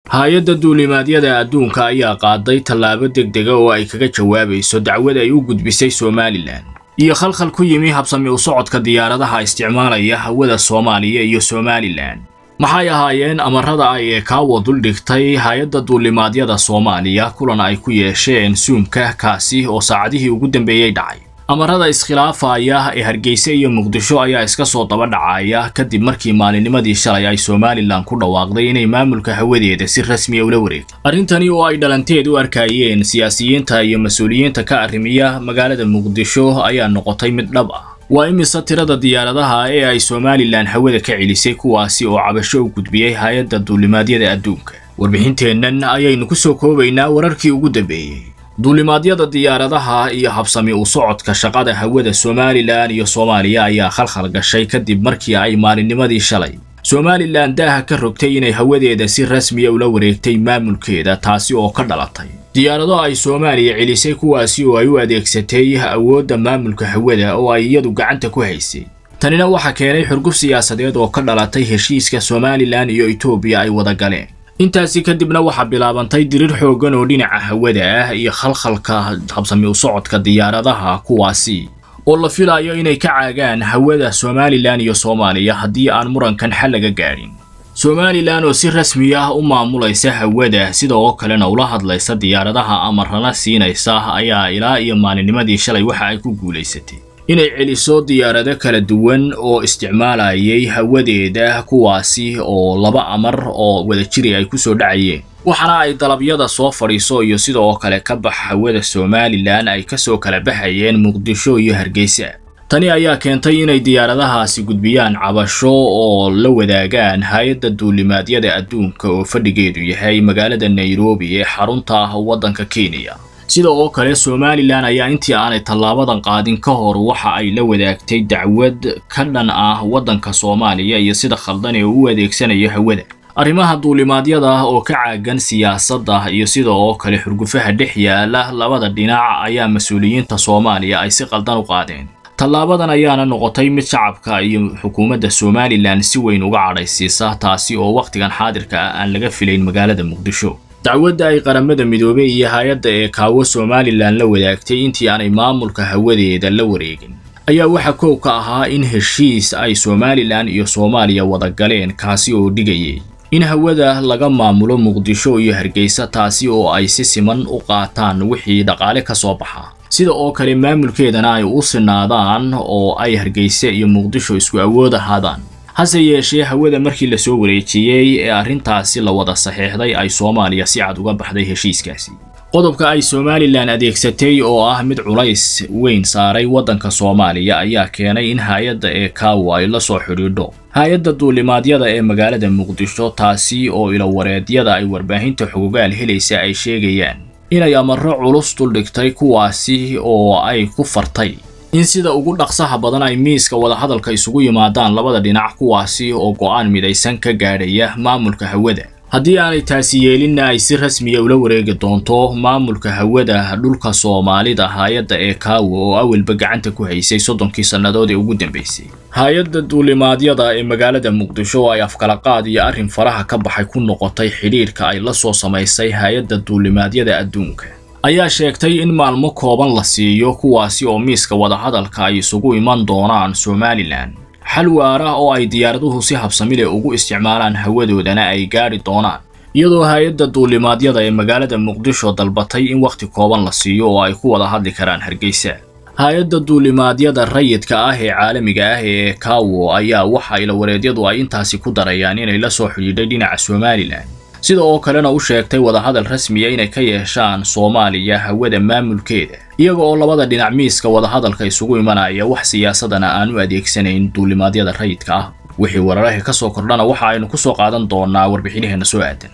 hay-adda duulimaadyada adduunka ayaa qaaday tallaabo degdega oo ay kaga jawaabayso dacwad ay u gudbisay somalilan iyo khalkhal ku yimi habsami u socodka diyaaradaha isticmaalaya hawada soomaaliya iyo somalilan maxay ahaayeen amarada ay eekaawo duldhigtay hay-adda duulimaadyada soomaaliya kulan ay ku yeesheen suumka kaasi oo saacadihii ugu dambeeyey dhacay amarada iskhilaafaya ee hargeysa iyo muqdisho ayaa iska soo daba dhacaya kadib markii maalinimadii shalay ay somalilan ku dhawaaqday inay maamulka hawadeeda si rasmiya ula wareegtay arrintani oo ay dhalanteed u arkayeen siyaasiyiinta iyo mas-uuliyiinta ka arrimiya magaalada muqdisho ayaa noqotay mid dhab ah waa imise tirada diyaaradaha ee ay somalilan hawada ka celisay kuwaasi oo cabasho u gudbiyey hay-adda duulimaadyada adduunka warbixinteennan ayaynu ku soo koobaynaa wararkii ugu dambeeyey duulimaadyada diyaaradaha iyo habsami u socodka shaqada hawada somalilan iyo soomaaliya ayaa khalkhal gashay kadib markii ay maalinnimadii shalay somalilan daaha ka rogtay inay hawadeeda si rasmiya ula wareegtay maamulkeeda taasi oo ka dhalatay diyaarado ay soomaaliya celisay kuwaasi oo ay u adeegsatay awoodda maamulka hawada oo ay iyadu gacanta ku haysay tanina waxaa keenay xurguf siyaasadeed oo ka dhalatay heshiiska somalilan iyo etoobiya ay wada galeen intaasi kadibna waxaa bilaabantay dirir xooggan oo dhinaca hawada ah iyo khalkhalka habsami u socodka diyaaradaha kuwaasi oo la filayo inay ka caagaan hawada somalilan iyo soomaaliya haddii aan murankan xal laga gaadhin somalilan oo si rasmi ah u maamulaysa hawada sida oo kalena ula hadlaysa diyaaradaha amarana siinaysa ayaa ilaa iyo maalinnimadii shalay waxa ay ku guulaysatay inay celiso diyaarado kala duwan oo isticmaalayay hawadeeda kuwaasi oo laba amar oo wadajiri ay kusoo dhacayeen waxaana ay dalabyada soo fadhiiso iyo sida oo kale ka bax hawada somalilan ay kasoo kala baxayeen muqdisho iyo hargeysa tani ayaa keentay inay diyaaradahaasi gudbiyaan cabasho oo la wadaagaan hay-adda duulimaadyada adduunka oo fadhigeedu yahay magaalada nairobi ee xarunta ah waddanka kenya sida oo kale somalilan ayaa intii aanay tallaabadan qaadin ka hor waxa ay la wadaagtay dacwad ka dhan ah waddanka soomaaliya iyo sida khaldan ee u adeegsanayo hawada arrimaha duulimaadyada oo ka caagan siyaasadda iyo sida oo kale xurgufaha dhex yaala labada dhinac ayaa mas-uuliyiinta soomaaliya ay si qaldan u qaadeen tallaabadan ayaana noqotay mid shacabka iyo xukuumadda somalilan si weyn uga cadhaysiisa taasi oo wakhtigan xaadirka ah aan laga filayn magaalada muqdisho dacwadda ay qaramada midoobey iyo hay-adda ee kaawo somalilan la wadaagtay intii aanay maamulka hawadeeda la wareegin ayaa waxaa koow ka ahaa in heshiis ay somalilan iyo soomaaliya wada galeen kaasi oo dhigayay in hawada laga maamulo muqdisho iyo hargeysa taasi oo ay si siman u qaataan wixii dhaqaale ka soo baxa sida oo kale maamulkeedana ay u sinaadaan oo ay hargeysa iyo muqdisho isku awood ahaadaan hase yeeshee hawada markii lasoo wareejiyey ee arrintaasi la wada saxeexday ay soomaaliya si cad uga baxday heshiiskaasi qodobka ay somalilan adeegsatay oo ah mid culays weyn saaray waddanka soomaaliya ayaa keenay in hay-adda ee kaawo ay la soo xidhiidho hay-adda duulimaadyada ee magaalada muqdisho taasi oo ilawareedyada ay warbaahinta xogogaal helaysa ay sheegayaan inay amarro culus duldhigtay kuwaasi oo ay ku fartay in sida ugu dhaqsaha badan ay miiska wadahadalka isugu yimaadaan labada dhinac kuwaasi oo go'aan midaysan ka gaadhaya maamulka hawada haddii aanay taasi yeelinna ay si rasmiya ula wareegi doonto maamulka hawada dhulka soomaalida hay-adda ee kaawo oo awalba gacanta ku haysay soddonkii sannadood ee ugu dambaysay hay-adda duulimaadyada ee magaalada muqdisho oo ay afkalaqaad iyo arrin faraha ka baxay ku noqotay xidhiidhka ay la soo samaysay hay-adda duulimaadyada adduunka ayaa sheegtay in maalmo kooban la siiyo kuwaasi oo miiska wadahadalka ay isugu iman doonaan somalilan xal waara oo ay diyaaraduhu si habsamile ugu isticmaalaan hawadoodana ay gaadhi doonaan iyadoo hay-adda duulimaadyada ee magaalada muqdisho dalbatay in wakhti kooban la siiyo oo ay ku wada hadli karaan hargeysa hay-adda duulimaadyada rayidka ah ee caalamiga ah ee kaawo ayaa waxa ilawareedyadu ay intaasi ku darayaan inay la soo xidhiidhay dhinaca somalilan sida oo kalena u sheegtay wadahadal rasmiya inay ka yeeshaan soomaaliya hawada maamulkeeda iyaga oo labada dhinac miiska wadahadalka isugu imanaya wax siyaasadana aan u adeegsanayn duulimaadyada rayidka ah wixii wararahii ka soo kordhana waxa aynu ku soo qaadan doonaa warbixinaheenna soo aadan